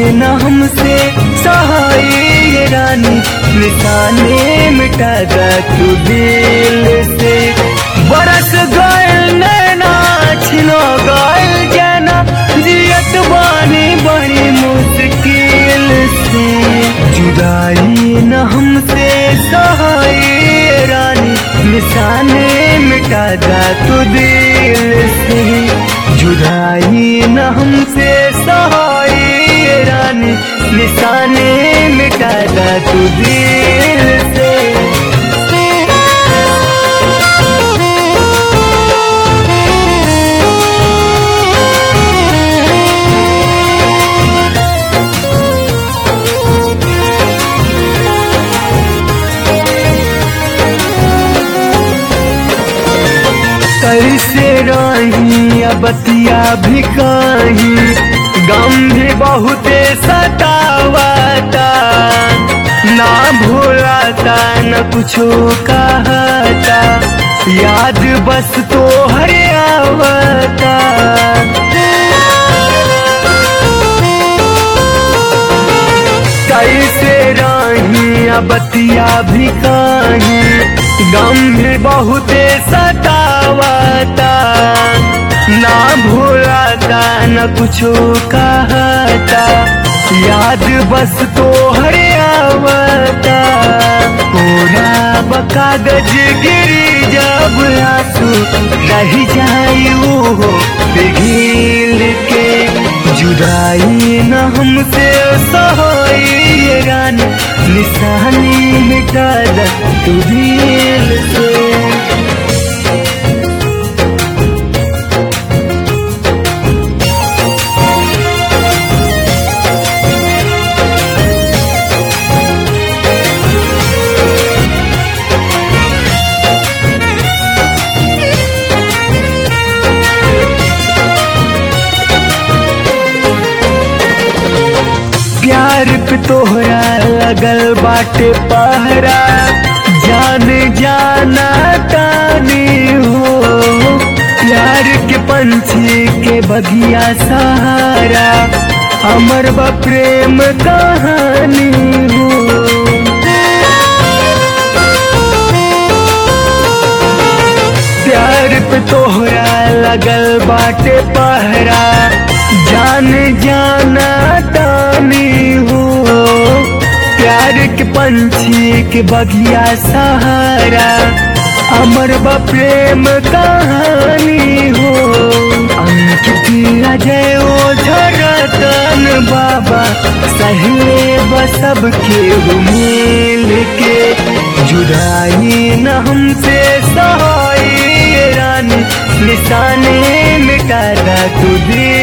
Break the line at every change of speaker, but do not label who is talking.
न हमसे सहाय ये रानी निशाने मिटा दा तू दिल से बरस गयल नैना छिनो गयल जाना जियत बानी बड़ी मुश्किल से जुदाई न हमसे सहाय ये रानी निशाने मिटा दा तू दिल से जुदाई न हमसे सहाय ये रानी निशाने मिटा दा तू दिल से कैसे रही बतिया भी कही गम भी बहुते सतावाता ना भूलाता न कुछो कहता याद बस तो हरे आवता कैसे रही बतिया भी कही गम भी बहुते सतावाता ना भूलाता न कुछो कहता याद बस तो हरे आवता पूरा बकागज गिरी जब आंसू रह जाई हो पिघिल के जुदाई न हमसे सहाय ये रानी निशानी मिटा दा तू दिल से प्यार पे तोहरा लगल बाटे पहरा जान जाना तानी हो प्यार के पंछी के बगिया सहारा अमर बा प्रेम कहानी हो प्यार पे तोहरा लगल बाटे पहरा जान जाना तानी हो प्यार के पंछी के बगिया सहारा अमर बा प्रेम कहानी हो अंकित अजय ओ झरतन बाबा सहले बसब के मिल के जुदाई न हमसे सहाय ये रानी निशाने मिटा दा तू दिल